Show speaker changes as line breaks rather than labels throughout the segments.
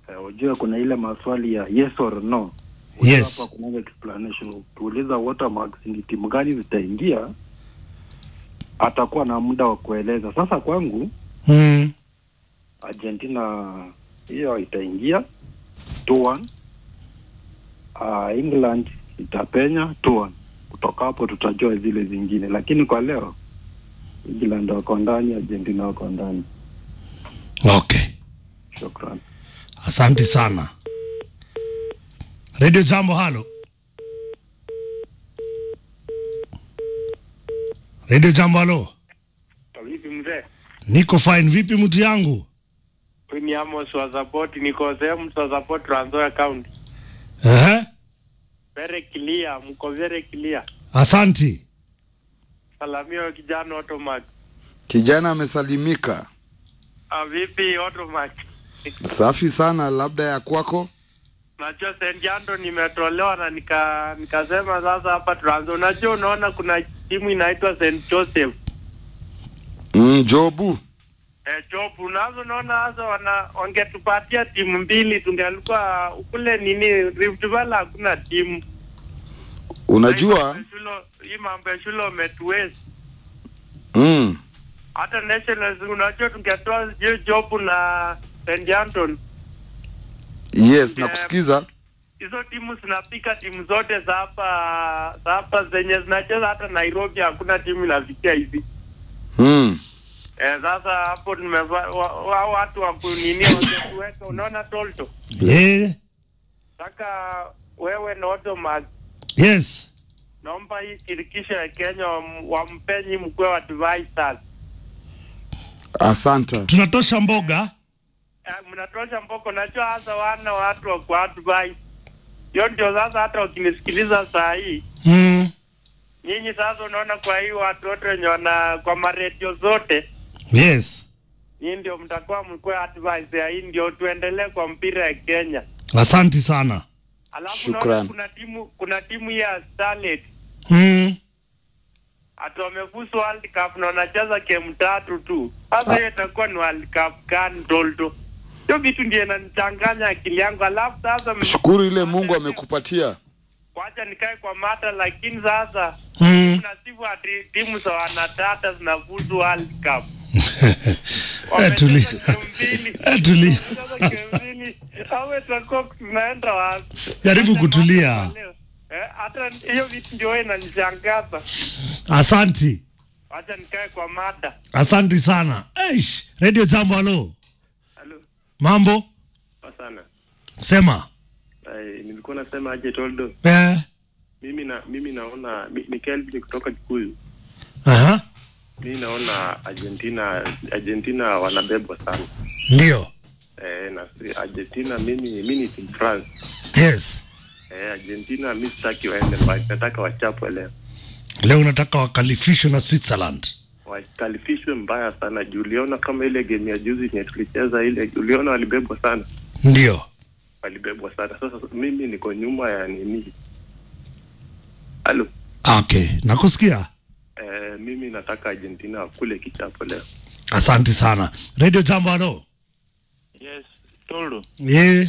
Eh, Ujue kuna ile maswali ya yes or no.
Yes.
Hapa kuna explanation. Ukiuliza watermarks ni timu gani zitaingia, atakuwa na muda wa kueleza. Sasa kwangu
Mm.
Argentina hiyo itaingia 2-1. Uh, England itapenya 2-1. Kutoka hapo tutajua zile zingine, lakini kwa leo England wako ndani, Argentina wako ndani.
Okay.
Shukran.
Asante sana. Radio Jambo, halo. Radio Jambo, halo.
Vipi mzee?
Niko fine. Vipi mtu yangu?
Huyu ni Amos wa support, niko sehemu za support Trans Nzoia County.
Ehe.
Very clear, mko very clear.
Asanti.
Salamia kijana Automac.
Kijana amesalimika.
Ah, vipi Automac?
Safi sana, labda ya kwako.
Najua St. Jando nimetolewa na nika nikasema sasa hapa Trans Nzoia. Unajua unaona kuna timu inaitwa St. Joseph.
Mm, Jobu.
Eh, job unazo naona sasa wana wangetupatia timu mbili tungelikuwa kule nini Rift Valley hakuna timu.
Unajua
hii mambo ya shule umetuwezi
mm,
hata nationals unajua tungetoa hiyo job na St. Anton
yes, nakusikiza.
hizo timu zinapika timu zote za hapa za hapa zenye zinacheza hata Nairobi hakuna timu inafikia hivi
Mm,
eh, sasa hapo tumeva wa, wa, watu wa kunini wangetuweka unaona tolto
Yeah.
saka wewe na Automac
Yes.
naomba hii shirikisho ya Kenya wam- wampenyi mkwe wa advisors
asante.
Tunatosha mboga.
Eh, mnatosha mboko, najua hasa wana watu wa kuadvise. Hiyo ndio sasa, hata wakinisikiliza saa hii
Mm.
nyinyi sasa, unaona, kwa hii watu wote wenye wana kwa maredio zote,
Yes.
nyinyi ndio mtakuwa mkwe advice ya hii, ndio tuendelee kwa mpira ya Kenya.
Asanti sana.
Alafu
Shukran.
naona kuna timu kuna timu ya Starlet
Mm.
hata wamefuzu World Cup na wanacheza game tatu tu. Sasa hiyo itakuwa ni World Cup gani Toldo? Hiyo vitu ndio inanichanganya akili yangu. Alafu sasa
Shukuru ile Mungu amekupatia.
wacha nikae kwa mata, lakini sasa
Mm.
nasifu ati timu za wanatata zinafuzu World Cup.
Eh, tuli-
Wamecheza game mbili.
Eh, tuli-
Wamecheza game mbili. Hawa itakuwa tunaenda wapi?
Jaribu
Hata
kutulia.
mambo ya leo. Eh, hata hiyo vitu ndio inanishangaza.
Asanti.
Wacha nikae kwa mata.
Asanti sana. Eish. Radio Jambo, halo.
Halo.
Mambo?
Sana.
Sema.
Ay, nilikuwa nasema aje Toldo.
Eh.
Mimi na mimi naona mi- ni Kelvin kutoka Kikuyu.
Aha.
Mimi naona Argentina Argentina wanabebwa sana.
Ndio.
Eh, na si- Argentina mimi mimi ni team France.
Yes.
Eh, Argentina mimi sitaki waende mbali. Nataka wachapwe leo.
Leo unataka wakalifishwe na Switzerland.
Wakalifishwe mbaya sana. Juu uliona kama ile game ya juzi yenye tulicheza ile, uliona walibebwa sana.
Ndio.
Walibebwa sana. Sasa mimi niko nyuma ya nini? Halo.
Okay. Nakusikia.
Eh, mimi nataka Argentina wakule kichapo leo.
Asante sana. Radio Jambo, halo.
Yes, Toldo.
Yeah.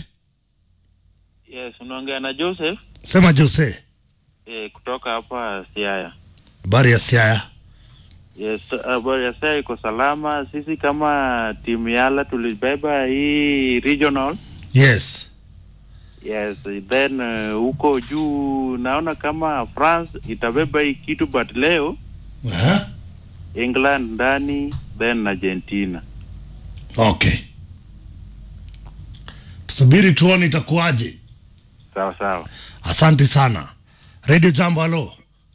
Yes, unaongea na Joseph
Sema Jose.
eh, kutoka hapa Siaya.
Habari ya Siaya.
Yes, habari ya Siaya iko salama. Sisi kama timu Yala tulibeba hii regional.
Yes.
Yes, then uh, huko juu naona kama France itabeba hii kitu but leo
Aha.
England ndani then Argentina.
Okay. Tusubiri tuone itakuwaje.
Sawa sawa.
Asante sana. Radio Jambo, halo.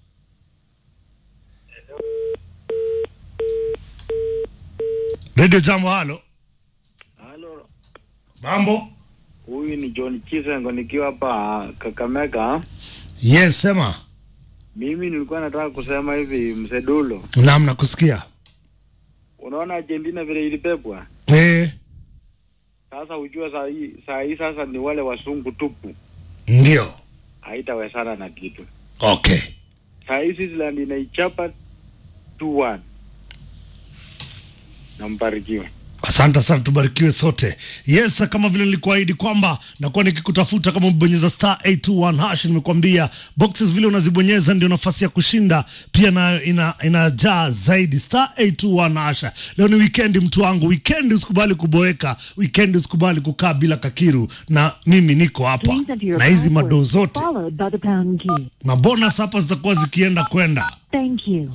Radio Jambo, halo.
Halo,
Mambo?
huyu ni John Chisengo nikiwa hapa Kakamega.
Yes, sema.
Mimi nilikuwa nataka kusema hivi, Msedulo,
Naam, nakusikia.
unaona Argentina vile ilibebwa
Eh,
sasa, ujua saa hii saa hii sasa ni wale wasungu tupu,
ndio.
haitawezana na kitu.
Okay.
Saa hii Switzerland inaichapa 2-1 na mbarikiwe.
Asante sana, tubarikiwe sote. Yes, kama vile nilikuahidi kwamba nakuwa nikikutafuta kama umebonyeza star 821 hash, nimekuambia boxes vile unazibonyeza ndio nafasi ya kushinda pia nayo ina, inajaa zaidi. Star 821 hash. Leo ni weekend, mtu wangu, weekend usikubali kuboeka, weekend usikubali kukaa bila kakiru, na mimi niko hapa
Please enter your
na hizi
password,
madoo zote
followed by the pound key.
na bonus hapa zitakuwa zikienda kwenda
Thank you.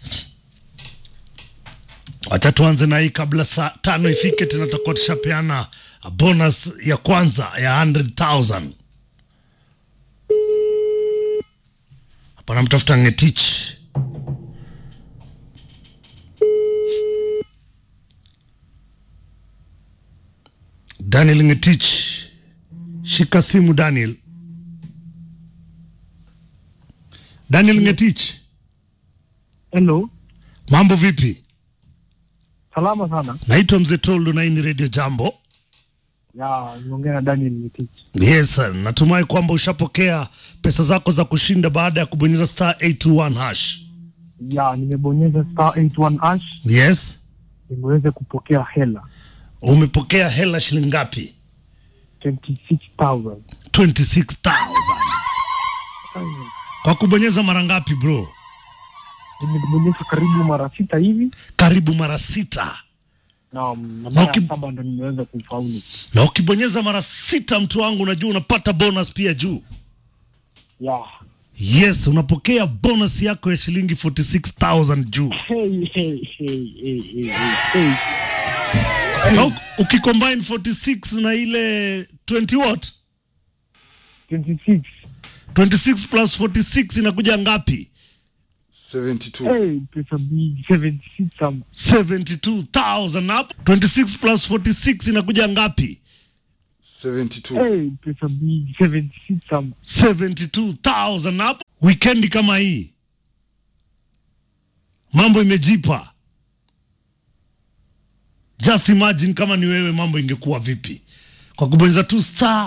Wacha tuanze na hii kabla saa tano ifike, tena tutakuwa tushapeana bonus ya kwanza ya 100,000. Hapa namtafuta Ngetich. Daniel Ngetich, shika simu Daniel. Daniel Ngetich,
Hello,
mambo vipi?
salama sana.
Naitwa Mzee Toldo na hii ni Radio Jambo.
Ya, niongea na Daniel Mitich.
Yes, sir. natumai kwamba ushapokea pesa zako za kushinda baada ya kubonyeza star 821 hash.
Ya, nimebonyeza star 81 hash,
Yes,
nimeweza kupokea hela
umepokea hela shilingi ngapi?
26,000.
26,000 kwa kubonyeza mara ngapi bro?
Nimebonyeza karibu mara sita hivi
Karibu mara sita,
na na
Na
mara
uki-
ya saba ndo nimeweza kufaulu.
na ukibonyeza mara sita, mtu wangu, unajua unapata bonus pia juu.
Ya,
Yes, unapokea bonus yako ya shilingi 46,000 juu.
hey, hey, hey, hey, hey, hey, hey.
So, ukicombine 46 na ile 20 what?
26.
26 plus 46 inakuja ngapi?
72
Hey, pesa mingi 76 some.
72,000 hapo. 26 plus 46 inakuja ngapi?
72
Hey, pesa mingi 76 some.
72,000 hapo. Weekend kama hii mambo imejipa. Just imagine kama ni wewe mambo ingekuwa vipi? Kwa kubonyeza tu star